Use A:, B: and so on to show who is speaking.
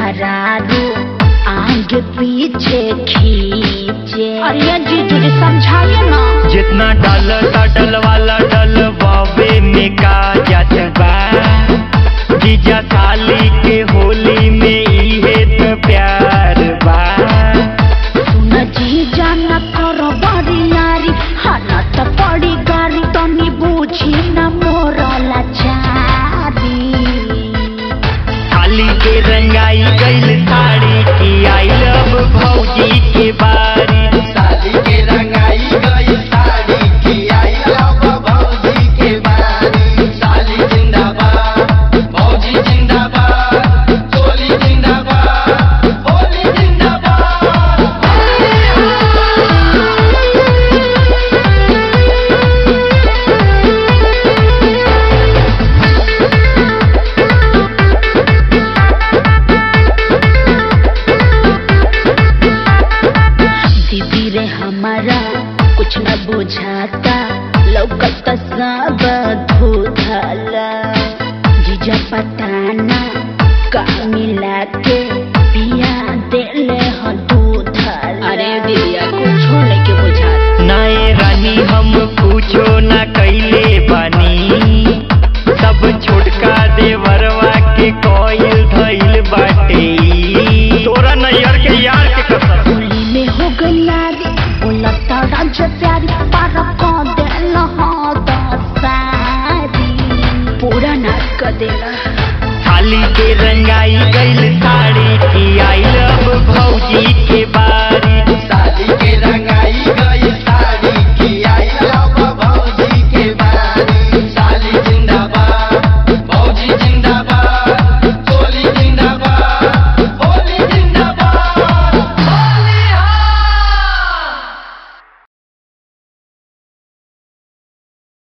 A: मेहरारू आगे पीछे खींचे अरे जीजू जी समझाइए ना
B: जितना डल डल वाला डल बाबे में का जात बा जीजा साली के होली में इहे तो प्यार बा
A: सुन जीजा न करो बड़ी यारी हालत पड़ी गारी तनी बूझी न मोरा लाचारी
B: साली के रंगाई गइल साड़ी की आई लव भौजी के बारी
C: शादी के रंगाई गई साड़ी की आई लव भौजी के बारी साली जिंदाबाद भौजी जिंदाबाद चोली जिंदाबाद होली जिंदाबाद
A: दीदी रे हमारा कुछ न बुझाता लौकत सब धुधला जीजा पटाना का मिला के पिया देले ह दूधला अरे दीदिया कुछ लेके बुझाता
B: नाए रानी हम पूछो ना कैले बानी सब छोटका देवरवा के कोयल धइल बाटे तोरा नैयर के यार के कसम
A: होली में हो गई यारी बोला तारा जो प्यारी पारा को देला हो दसारी पूरा नाच कर देला
B: थाली के रंगाई गइल साड़ी की आई लव भौजी के बारी